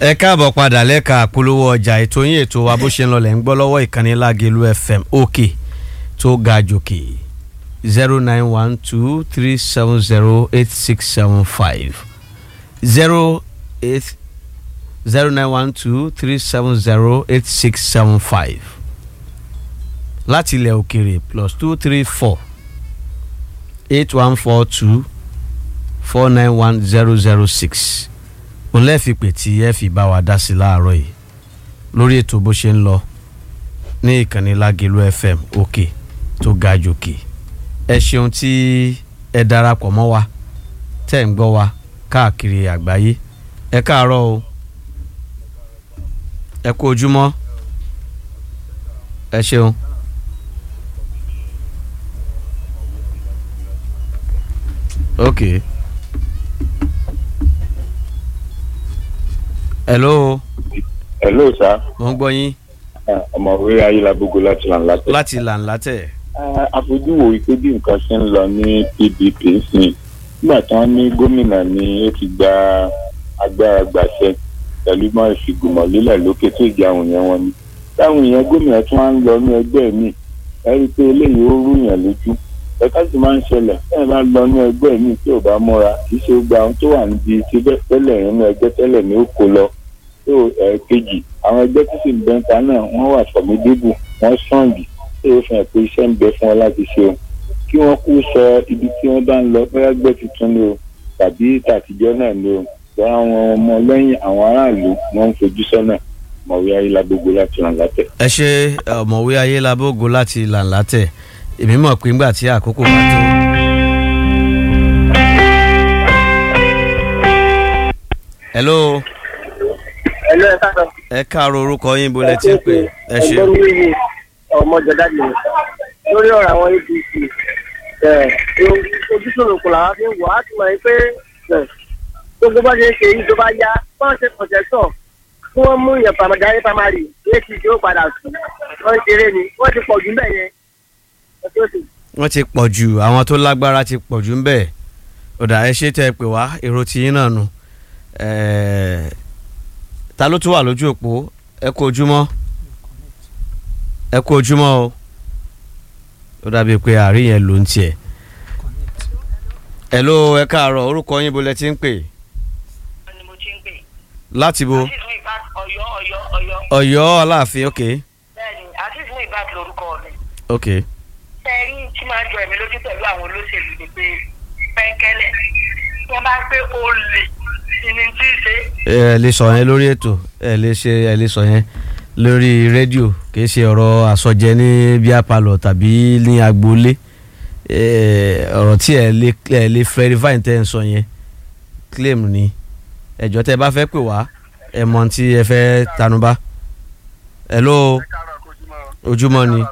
ẹ káàbọ̀ padà lẹ́ka àpolówó ọjà ètò yín ètò wa bó ṣe ń lọlẹ̀ ń gbọ́ lọ́wọ́ ìkànnì Lágelú FM òkè tó ga jòkè zero nine one two three seven zero eight six seven five zero eight zero nine one two three seven zero eight six seven five láti ilẹ̀ òkèrè plus two three four eight one four two four nine one zero zero six òun lẹ́ẹ̀fi pè tí ẹ fi bá wa dá sí láàárọ̀ yìí lórí ètò bó ṣe ń lọ ní ìkànnì Lágelú FM òkè tó ga jòkè ẹ ṣeun tí ẹ darapọ̀ mọ́ wa tẹ́ ń gbọ́ wa káàkiri àgbáyé ẹ káàárọ̀ o ẹ kú ojúmọ́ ẹ ṣeun. okay. hello hello sir mo ń gbọ́ yín ọmọwé ayélujábógo láti lànà tẹ. láti lànà tẹ̀. àfojúwò wípé bí nǹkan ṣe ń lọ ní PDP sí nígbà tí wọ́n ní gómìnà ni ó ti gba agbára gbàṣẹ pẹ̀lú mọ́ ìfìgbìmọ̀ lílẹ̀ lókè tó ìjà àwọn èèyàn wọn ni táwọn èèyàn gómìnà tí wọ́n ń lọ ní ẹgbẹ́ mi ẹ rí i pé eléyìí ó rúyàn lójú ẹ̀ka sì máa ń ṣẹlẹ̀ ẹ̀ bá lọ ní ẹgbẹ́ mi tí ò bá múra kì í ṣe gba àwọn tó wà níbi tí tẹ́lẹ̀ nínú ẹgbẹ́ tẹ́lẹ̀ ní ó kó lọ tó ẹ̀ẹ́kejì àwọn ẹgbẹ́ tó sì ń bẹ́ńta náà wọ́n wà fọ̀mídébù wọ́n sọ̀ǹgì tó o fi hàn pé iṣẹ́ ń bẹ fún ọ láti ṣe o kí wọ́n kú sọ ibi tí wọ́n bá ń lọ bóyá gbẹ́ tuntun ni o tàbí tàtijọ́ náà ni o bọ́ àwọn ọmọ lẹ́yìn àwọn aráàlú wọ́n ń fojú sọ́nà mọ̀wé ayélujábógo láti ràn látẹ̀. ẹ ṣe ọ̀mọ̀wé ayélujábógo láti lànà tẹ̀ èmi mọ̀ pé ńgbà tí àkókò bá tó. hello ẹlò ẹ káàárọ̀. ẹ káàárọ̀ orúkọ yín bó lẹ ti ń pè ẹ ṣe. ẹgbẹ́ mi ni ọmọ jọ̀dá mi lórí ọ̀rọ̀ àwọn APC ojúṣòro kò làwọn fi ń wọ̀ á ti mọ̀ pé gbogbo bá ṣe ń ṣe yìí tó bá yá bọ́n ṣe kọ̀tẹ́tọ̀ kí wọ́n mú yẹn pàmòdáyé pàmárì APC ó padà sùn wọ́n ṣeré ni wọ́n ti pọ̀ jù ń bẹ̀ yẹn. wọ́n ti pọ̀ jù àwọn tó lágbára ti pọ̀ jù ń bẹ̀ ọ̀dà ẹ ṣe tẹ́ ẹ pè wá èrò tiyín náà nù ta ló tún wà lójú òpó ẹ kú ojúmọ́ ẹ kú ojúmọ́ o ó dàbí pé àárín yẹn ló ń tiẹ̀ ẹ ló ẹ káàárọ̀ orúkọ yín bo lẹ ti ń pè ni mo ti ń pè. láti bo Azeez Muibat Ọ̀yọ́ Ọ̀yọ́ Ọ̀yọ́. Ọ̀yọ́ Aláàfin ok bẹ́ẹ̀ni Azeez Muibat lórúkọ mi. ok sẹ́ẹ̀rí tí máa jọ ẹ̀mí lójú pẹ̀lú àwọn olóṣèlú ni pé pẹ́ńkẹ́lẹ́ wọ́n bá pé ó lè ìní tí ì ṣe. ẹ lè sọ yẹn lórí ètò ẹ lè ṣe ẹ lè sọ yẹn lórí rédíò kìí ṣe ọ̀rọ̀ àsọjẹ ní bíá palọ̀ tàbí ní agboolé ọ̀rọ̀ tí ẹ lè ẹ lè verify tẹ́ ń sọ yẹn claim ni ẹjọ́ tẹ́ bá fẹ́ pè wá ẹ mọ̀ tí ẹ fẹ́ tanubá hello ojúmọ́ ni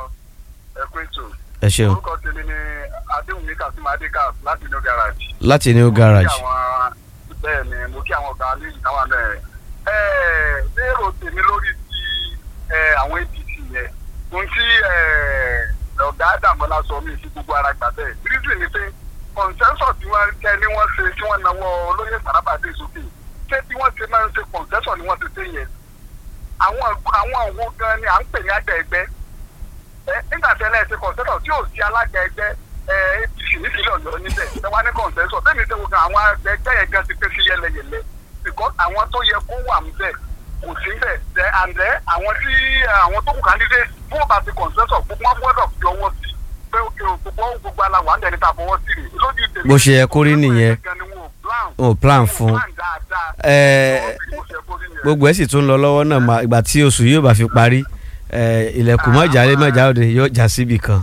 ẹ ṣeun orúkọ tèmi ni adéhùnmí kasim adékas láti new garage. láti new garage bẹ́ẹ̀ ni mo kí àwọn ọ̀gá ní ìdáwà náà ẹ̀ lérò tèmi lórí ti àwọn apc yẹn ohun tí ọ̀gá àdàmọ́lá sọ mí sí gbogbo ara gbà bẹ́ẹ̀ reason ni pé consensus tí wọ́n kẹ́ ni wọ́n ṣe tí wọ́n náwó olóyè sàràbàdé sókè ṣé tí wọ́n ṣe máa ń ṣe consensus ni wọ́n ti ṣe yẹn àwọn àwọn òwò gan ni à ń pè ní àgbẹ̀ ẹgbẹ́ nígbà tẹ́lẹ̀ ṣe consensus tí ò sí alága ẹgbẹ́ apc nípínlẹ̀ ọ̀yọ́ níbẹ̀ ẹ wá ní consensus bẹ́ẹ̀ ni ṣe wo gan àwọn ẹgbẹ́ yẹn gan ti pé sí yẹlẹyẹlẹ because àwọn tó yẹ kó wà níbẹ̀ kò sí bẹ̀ ẹ àǹdẹ́ àwọn tí àwọn tó kù candidate fún ọba ti consensus gbogbo wọn gbọ́dọ̀ fi ọwọ́ sí pé gbogbo gbogbo aláwọ̀ àǹdẹ̀ níta fọwọ́ sí rè lójú ìtẹ̀lẹ́ bó ṣe yẹ kó rí nìyẹn o plan fún ẹ gbogbo ẹ sì tún lọ lọ́wọ́ náà ìgbà tí oṣù yóò bá fi parí ilẹ̀kùn mọ́jà lé mọ́jà òde yóò já síbì kan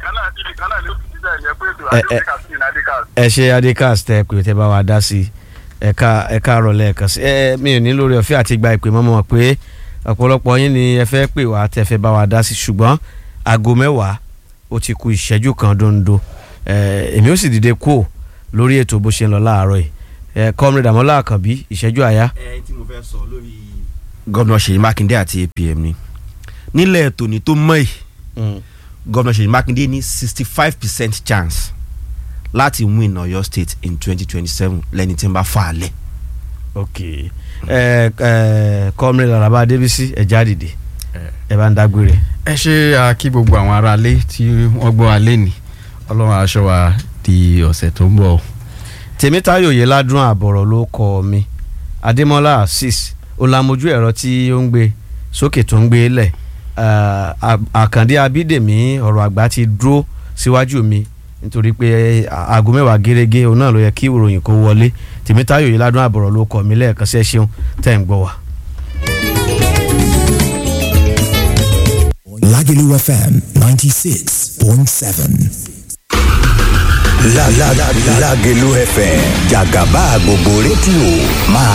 ẹ ṣe adékas tẹ pé tẹ bá wa dá sí ẹka ẹka rọlẹ ẹkan sí ẹ mi ò ní lórí ọ̀fẹ́ àti gba ìpè mọmọ pé ọ̀pọ̀lọpọ̀ yín ni ẹ fẹ́ pè wá tẹ fẹ́ bá wa dá sí ṣùgbọ́n aago mẹ́wàá ó ti ku ìṣẹ́jú kan dondo èmi ó sì dìde kú lórí ètò bó ṣe ń lọ láàárọ̀ yìí ẹ kọ́mìrì dàmọ́lá àkànbí ìṣẹ́jú àyá. ẹ tí mo fẹ́ sọ lórí. gómìnà Ṣèyí Mákindé àti APM ni nílẹ̀ tòní tó mọ̀ yìí gómìnà Ṣèyí Mákindé ní sixty five percent chance láti win Ọ̀yọ́ state in twenty twenty seven lẹ́ni tí ń bá fà á lẹ̀ ok ẹ ẹ kọ́mìnrin laraba adébísí ẹ jáde ẹ bá ń dágbére. ẹ ṣe a kí gbogbo àwọn aráalé tí wọ́n gbọ́ alẹ́ ní ọlọ́run aṣọ wa di ọ̀sẹ̀ tó ń bọ̀. tèmítáyò yìí ládùn àbọ̀rọ̀ ló kọ mi adémọlá asis olamojú ẹ̀rọ tí ó ń gbé sókè tó ń gbé lẹ̀ àkàndé abídèmí ọ̀rọ̀ àgbà ti dúró síwájú mi nítorí pé aago mẹ́wàá gẹ́gẹ́ òun náà ló yẹ kí ìròyìn kó wọlé tèmítáyò yìí ládùn àbọ̀rọ̀ ló kọ mi lẹ́ẹ̀kan sí ẹ ṣeun tẹ́ ń gbọ́ wa. Lagelu FM 96.7. La la la Lagelu FM Jagaba gbogbo rédíò máa